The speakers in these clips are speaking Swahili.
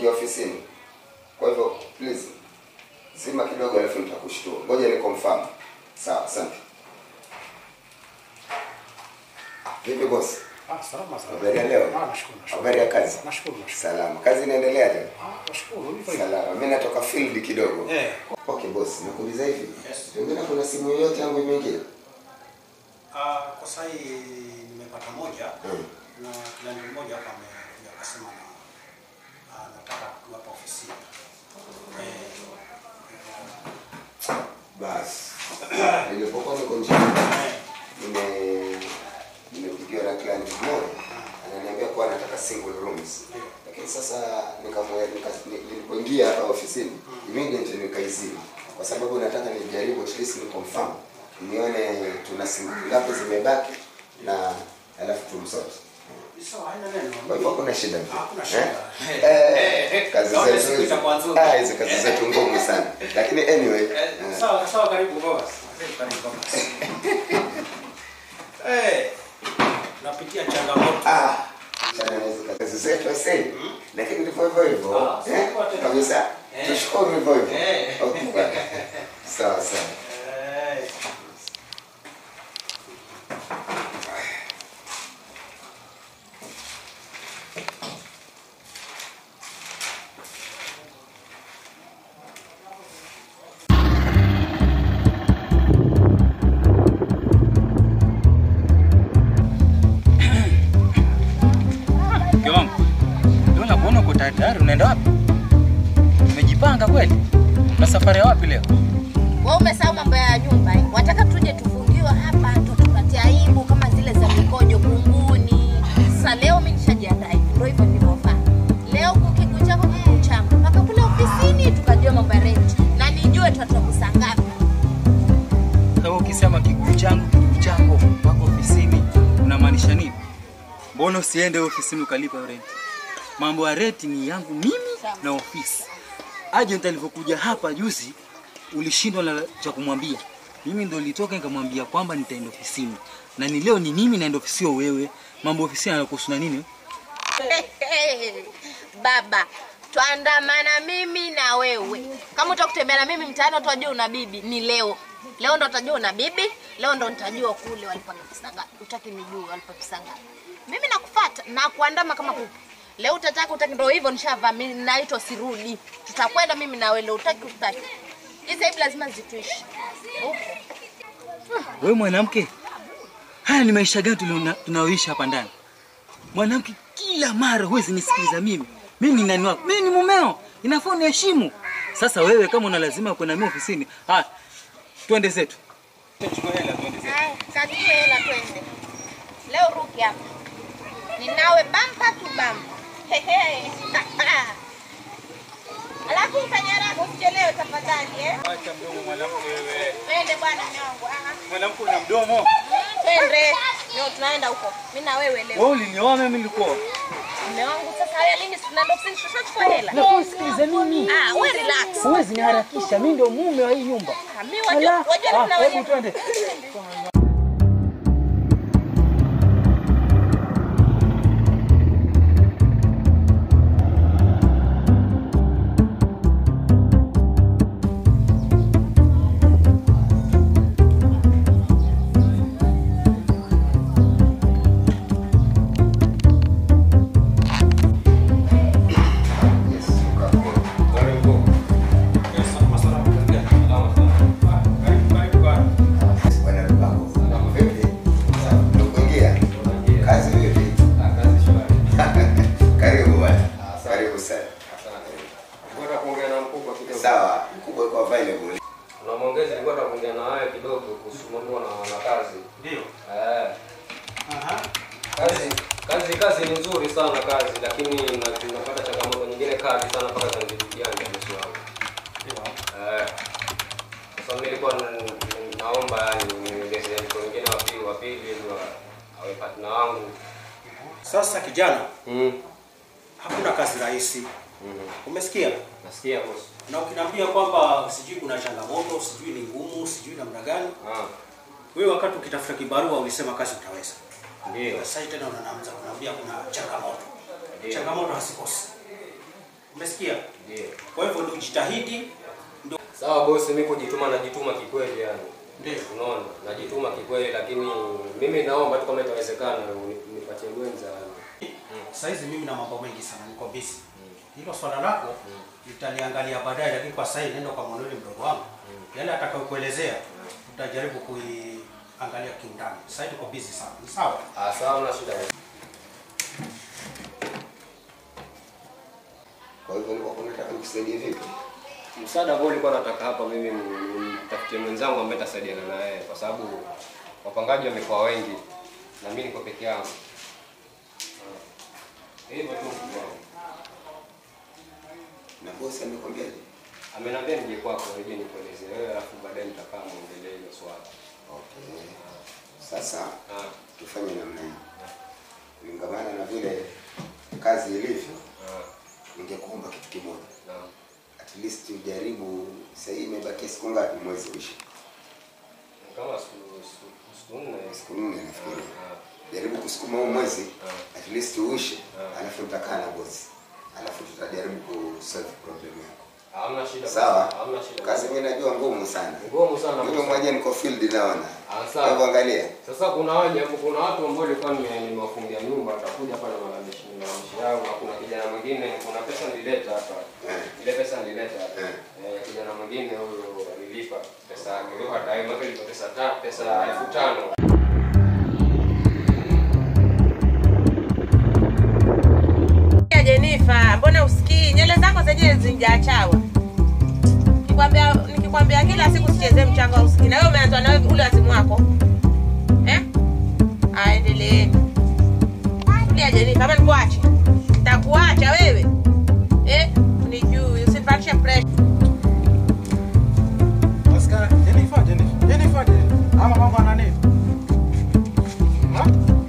kuingia ofisini. Kwa hivyo please zima kidogo, alafu nitakushtua. Ngoja ni confirm. Sawa, asante. Vipi boss? Ah, salama salama. Habari ya leo? Ah, nashukuru nashukuru. Habari ya kazi? Nashukuru nashukuru. Salama. Kazi inaendelea tena? Ah, nashukuru. Hivyo hivyo. Salama. Mimi natoka field kidogo. Eh. Okay boss, nakuuliza hivi. Yes. Pengine kuna simu yoyote yangu imeingia? Ah, kwa sasa hii nimepata moja Mm. na kijana mmoja hapa amekuja akasema na anataka kuwapa ofisini. Eh, Basi. Nilipokuwa niko njiani eh, nime nimepigiwa na client mmoja ananiambia kuwa anataka single rooms. Lakini sasa nikamwe nika- ni- nilipoingia hapa ofisini immediately nikaizima kwa sababu nataka nijaribu at least ni confirm nione tuna single ngapi zimebaki na alafu tumsote. ni sawa, haina neno. Kwa hivyo hakuna shida. Hakuna shida. Eh? Eh. Eh, kazi Naona zetu siku hizi- itakuwa nzuri. ah, hizi kazi zetu ngumu sana. Lakini anyway, Eh, eh, Sawa sawa, karibu boss. Karibu karibu boss. Eh, napitia changamoto. ah, sana na hizi kazi zetu sasa. Lakini ndivyo hivyo hivyo. Ah, Eh, sawa tena. kabisa. Eh. Tushukuru hivyo hivyo. Eh. Okay. bwana. Sawa sawa. Eh. Mke wangu, leo nakuona uko tayari, unaenda wapi? Umejipanga kweli? Na safari ya wapi leo? Wewe umesahau mambo ya nyumba eh? Wataka tuje tufungiwe hapa ndo tupate aibu kama zile za mikojo kunguni. Sasa leo mimi nishajiandaa hivi, ndio hivyo nilivyofanya. Leo kukiguu chako kiguu changu mpaka kule ofisini tukajua mambo ya rent na nijue tutatoka ngapi. Kama ukisema kiguu changu kiguu chako wako ofisini, unamaanisha nini? Mbona usiende ofisini ukalipa rent? Mambo ya rent ni yangu mimi na ofisi. Agent alivyokuja hapa juzi, ulishindwa na cha kumwambia. Mimi ndo nilitoka nikamwambia kwamba nitaenda ofisini, na ni leo ni mimi naenda ofisi, sio wewe. Mambo ya ofisini yanakuhusu na nini? Baba, twandamana mimi na wewe. Kama utakutembea na mimi mtaani utajua una bibi ni leo. Leo ndo utajua una bibi, leo ndo nitajua kule walipata pesa ngapi. Utaki nijue walipata pesa ngapi. Mimi nakufuata na kuandama kama kuku. Leo utataka utaki ndo hivyo nishavaa mimi naitwa sirudi. Tutakwenda mimi na wewe leo utaki utaki. Hizi hivi lazima zituishi. Huko. Wewe mwanamke, haya ni maisha gani tuliona- tunayoishi hapa ndani? Mwanamke kila mara huwezi nisikiliza mimi. Mimi ni nani wako? Mimi ni mumeo, inafaa uniheshimu. Sasa wewe kama una lazima kwenda mimi ofisini, haya twende zetu. Chukua hela twende zetu. Haya, kachukue hela twende. Leo ruki hapa. Ninawe bampa tu bampa. Hehe. Alafu mfanye haraka usichelewe tafadhali eh. Acha mdomo mwanamke wewe. Twende bwana mwanangu. Ah, Mwanamke una mdomo. mm, Twende. Leo tunaenda huko. Mimi na wewe leo. Wewe ulinioa mimi nilikuwa. Mume wangu sasa haya lini tunaenda ofisini tutachukua hela. Na kusikiliza mimi. Ah, wewe relax. Huwezi niharakisha, mimi ndio mume wa hii nyumba. Ah, Mimi wajua Ala, wajua ah, tuna hebu wenyewe. twende. Yes, ukapo. Bwana Lupango. Vipi? Sawa, umekuingia? Kazi vipi? Karibu bwana. Karibu sana. Ngoja kuongea na mkubwa kidogo. Sawa, mkubwa uko available. Na mwongezi nilikuwa nataka kuongea na wewe kidogo kuhusu mambo na, na kazi. Ndio. Eh, Aha. kazi kazi kazi ni nzuri sana kazi lakini na- tunapata changamoto nyingine kali sana mpaka zanijibiana bosi wangu. Ndio. Eh. Sasa mimi nilikuwa n- n- naomba yani niongezee mtu mwingine wa pili wa pili ili wa- awe partner wangu. Sasa kijana, Mm. hakuna kazi rahisi. Mhm. Umesikia? Nasikia bosi. Na ukiniambia kwamba sijui kuna changamoto, sijui ni ngumu, sijui namna gani, Ah, wewe wakati ukitafuta kibarua ulisema kazi utaweza. ndio. Sasa hivi tena unaanza kuniambia kuna changamoto. Ndio. Changamoto hazikosi. Umesikia? Ndio. Kwa hivyo ndio jitahidi, ndio Sawa bosi, mimi kujituma najituma kikweli yani. ndio. Unaona? Najituma kikweli lakini mimi naomba tu kama itawezekana uni- unipatie mwenza yani. Sasa hizi mimi na mambo mengi sana, niko busy. Hilo swala lako nitaliangalia baadaye, lakini kwa sasa hivi nenda kwa mwanuli mdogo wangu, yale atakayokuelezea tutajaribu kuiangalia kiundani. Sasa hivi tuko busy sana, ni sawa? Ah, sawa na shida. Kwa hivyo nilikuwa nataka nikusaidie vipi? Msaada ambao nilikuwa nataka hapa mimi nimtafutie mwenzangu ambaye atasaidiana na yeye kwa sababu wapangaji wamekuwa wengi na mimi niko peke yangu. Ah. Hivyo tu mkubwa wangu. Na bosi amekwambia Ameniambia nije kwako nije nikueleze wewe alafu baadaye nitakaa muongelee hilo swala. okay. Sasa Ah. tufanye namna hii, kulingamana na vile kazi ilivyo, Ah. ningekuomba kitu kimoja, Naam. at least ujaribu. Sasa hii imebakia siku ngapi mwezi uishi? Kama siku siku siku nne Siku nne nafikiri. Ah. Jaribu kusukuma huu mwezi Ah. at least uishe, Ah. alafu nitakaa na bosi, alafu tutajaribu kusolve problem yako. Hamna shida. Sawa, Hamna shida. kazi mimi najua ngumu sana, ngumu sana. mimi bosi. mwenyewe niko field naona. Ah, Kwa sawa. hivyo angalia, Sasa kuna waje hapo, kuna watu ambao nilikuwa nime- nimewafungia nyumba, atakuja hapa na malalamishi malalamishi yao, na kuna kijana mwingine, kuna pesa nilileta hapa, Eh. ile pesa nilileta hapa, Eh. eh, kijana mwingine huyo alilipa pesa yake, leo hata maka ilipa pesa ta pesa elfu tano Ya Jenifa, mbona usikii? Nywele zako zenyewe zinjaachawa. Nikikwambia nikikwambia kila siku sichezee mchanga usikii. Na wewe umeanza na ule wazimu wako. Eh? Aendelee. Ya Jenifa, kama nikuache. Nitakuacha wewe. Eh? Unijui, usinipatie pressure. Oscar, Jennifer, Jennifer, Jennifer, Jennifer. Ama mambo ana nini? Ha?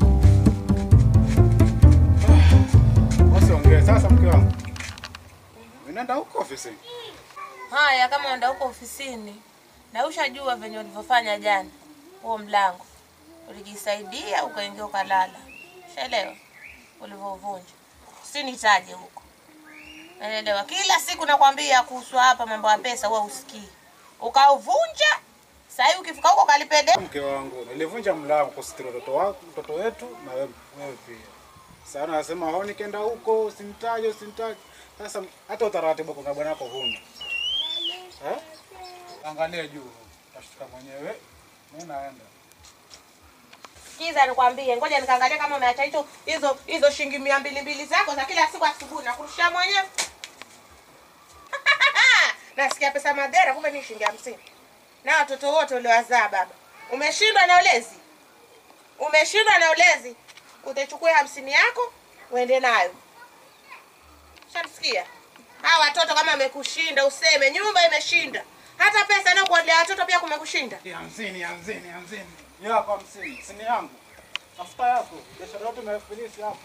Ah, Usiongee sasa mke wangu. Unaenda huko ofisini? Haya, kama unaenda huko ofisini na ushajua venye ulivyofanya jana, huo mlango ulijisaidia, ukaingia ukalala, shaelewa ulivyovunja, usinitaje huko, naelewa. Kila siku nakwambia kuhusu hapa mambo ya pesa, huwa usikii, ukauvunja. Sahii ukifika huko kalipede Mke wangu, nilivunja mlango kusitiri mtoto wako, mtoto wetu na wewe wewe pia. Sasa anasema hao nikienda huko usinitaje, usinitaje. Sasa hata utaratibu kwa bwana wako huna. Eh? Angalia juu. Tashtuka mwenyewe. Mimi naenda. Kiza nikwambie, ngoja nikaangalia kama umeacha hicho hizo hizo shilingi mia mbili mbili zako za kila siku asubuhi nakurushia mwenyewe. Nasikia pesa madhara, kumbe ni shilingi hamsini. Na watoto wote uliowazaa baba, umeshindwa na ulezi, umeshindwa na ulezi, utachukua hamsini yako uende nayo. Shamsikia? Hawa watoto kama amekushinda useme nyumba imeshinda, hata pesa na kuwalea watoto pia kumekushinda. Ni hamsini, hamsini, hamsini. Yako hamsini, sini yangu. Tafuta yako. Biashara yote imefilisi hapo.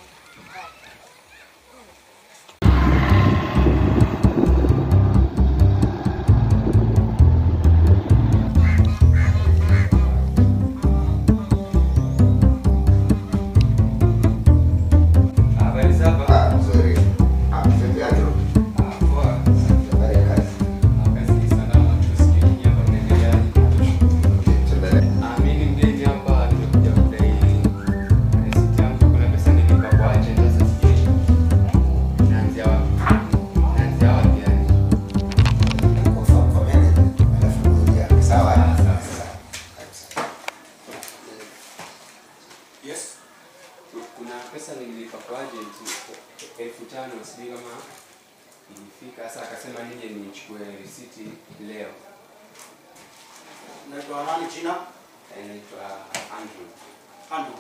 habari za hapa. ah, sorry. Ah, vipi Andrew? Ah, poa. Habari ya kazi? Ah, kazi ni salama, tusikie nyinyi hapa mnaendeleaje? Tuendelee. Ah, mimi ni mgeni hapa, nimekuja kudai risiti yangu. Kuna pesa nilipa kwa agent, sasa sijui naanzia wapi. Naanzia wapi yani? Confirm kwa manager, alafu kuja. Sawa? Ah, sawa. Karibu sana. Yes. Kuna pesa nililipa kwa agent elfu tano, sijui kama ilifika. Sasa akasema nije nichukue risiti leo. Naitwa nani jina? Inaitwa Andrew. Andu.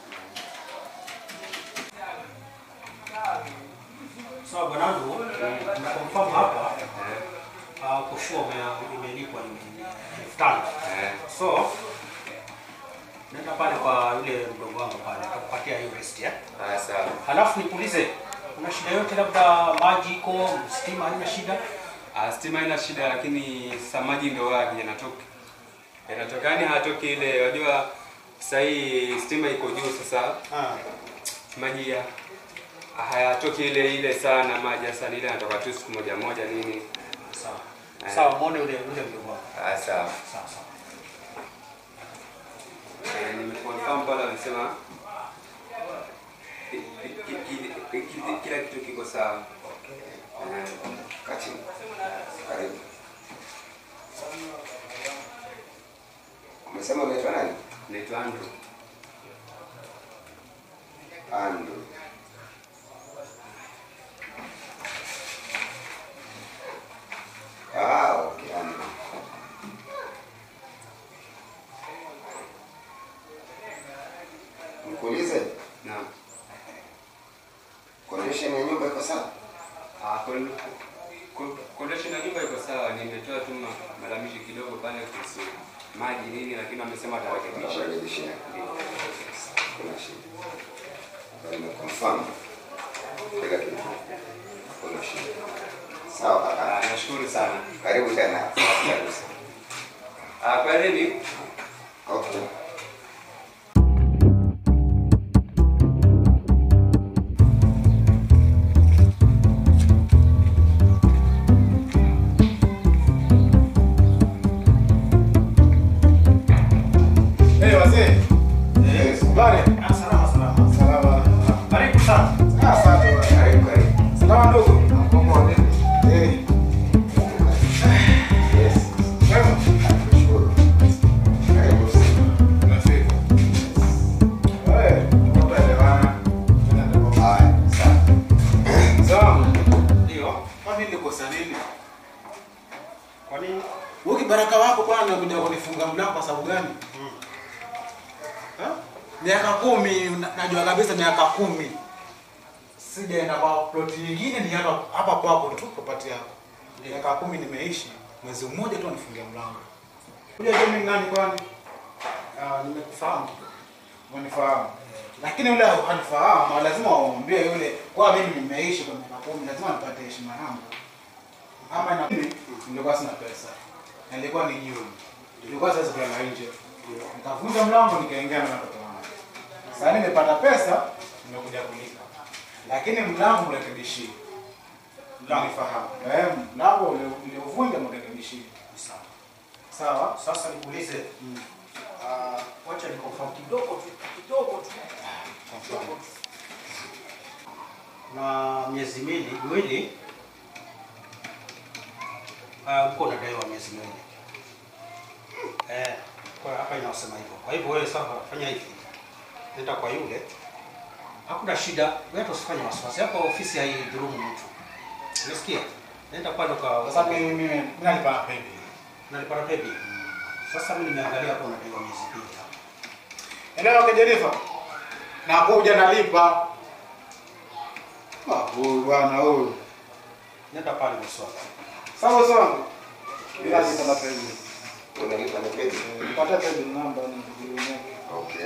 Sawa bwana Andu, confirm hapa uh, kushua ume- imelipwa ni elfu tano. Eh, So nenda pale kwa yule mdogo wangu pale atakupatia hiyo rest ya. ah, sawa. Halafu nikuulize, kuna shida yote labda maji iko, stima haina shida? Ah, stima haina shida, lakini sasa maji ndio wapi yanatoka yanatoka, yani hatoki ile. Wajua sasa hii stima iko juu, sasa Ah. maji ya hayatoki ile ile sana maji sasa ile yanatoka tu siku moja moja nini. Sawa. Eh. Sawa, muone ule ule mdogo wako. Ah, sawa. Sawa sawa. Eh, nimeconfirm pale walisema ki- ki- ki- ki- ki- kila kitu kiko sawa. Eh, Kati. Karibu. Umesema unaitwa nani? Naitwa Andrew. Andrew. Ah, okay, Andrew. Nikuulize, Naam. condition ya nyumba iko sawa? Ah, kon- kon- condition ya nyumba iko sawa. Nimetoa tu ma- malalamishi kidogo pale kuhusu maji nini, lakini wamesema watarekebisha. Tutarekebisha. Kuna shida. Bali nimeconfirm. Kila kitu. Kuna shida. Sawa Ah, kaka. nashukuru sana. Karibu tena. Karibu sana. Ah, kwareni. Okay. Eh, wazee. Yes. Habari? Ah, salama salama. Salama. Karibu sana. Ah, asante bwana. Karibu, karibu. Salama ndugu. Eh, Yes. wema. Nashukuru. Karibu sana. Unafika. Eh, tutaelewana. Tunaenda Haya, sawa. Sawa. Ndio. Kwa nini nikosa nini? Kwa nini? Wewe kibaraka wako bwana unakuja kunifunga mlango kwa sababu gani? Ha? Miaka kumi na- najua kabisa miaka kumi sijaenda kwa ploti nyingine, ni hapa hapa kwako tu property yako. Miaka kumi nimeishi, mwezi mmoja tu anifungia mlango. Kuja je mimi nani kwani? Ah, nimekufahamu tu. Umenifahamu. Lakini yule hanifahamu, lazima wamwambie yule kwa mimi nimeishi kwa miaka kumi, lazima nipate heshima yangu ama na mimi nilikuwa sina pesa, Na nilikuwa ni jioni, nilikuwa siwezi kulala nje, nikavunja mlango nikaingia na watoto wangu. Sasa nimepata pesa, nimekuja kulipa, lakini mlango mrekebishie. Mlango fahamu, eh, mlango ule- uliovunja mrekebishie. Sawa. Sawa, Sasa nikuulize. Ah, wacha nikonfirm kidogo tu, kidogo tu. Kidogo tu. Na miezi miwili miwili ah, uko unadaiwa miezi miwili. Eh, kwa hapa inasema hivyo. Kwa hivyo wewe sasa fanya hivi. Nenda kwa yule. Hakuna shida. Wewe hata usifanye wasiwasi. Hapa ofisi haidhulumu mtu. Unasikia? Nenda pale kwa sasa mimi mimi mimi nalipa pepe. nalipata pepi. Sasa mimi nimeangalia hapo unadaiwa miezi mbili hapa. Elewa kwa Jenifa. Nakuja nalipa. Ah, huyu bwana huyu. Nenda pale mswaki. Sawa sawa. Bila Yes. nipa na pepe. Unalipa na pedi? Nipata pepe namba ni kujiunia. Okay.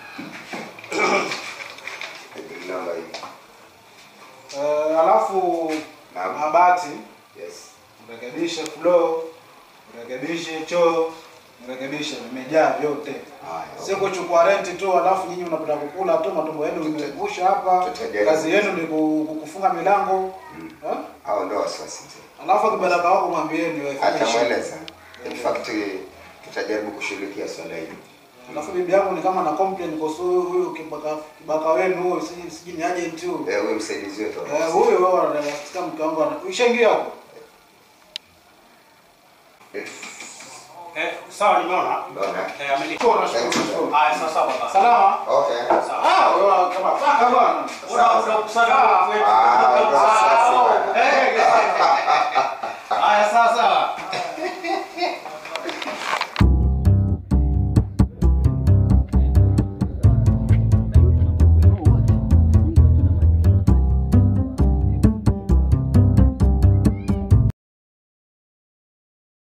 Pedi namba hii. Eh, alafu Naam. mabati Yes. mrekebishe floor, mrekebishe choo, mrekebishe vimejaa vyote. Haya. Sio kuchukua renti tu alafu nyinyi mnapata kukula tu matumbo yenu imegusha hapa. Tutajaribu. Kazi yenu ni ku- ku- kufunga milango. Eh? Hao ndio wasiwasi mzee. Alafu kibaraka wako mwambieni wewe fanya shida. Atamweleza. In fact tutajaribu kushughulikia swala hili. Alafu bibi yangu ni kama na complain kuhusu huyu huyu kibaka kibaka wenu huyu siji siji ni agent huyu. Eh, huyu msaidizi wetu. Eh, huyu wewe anasikia mke wangu ana- ushaingia hapo. Eh, sawa nimeona. Unaona? Eh, ameni. Chora shukuru. Haya, sasa sawa baba. Salama. Okay. Ah, wewe kama paka bwana. Una una kusana Ah,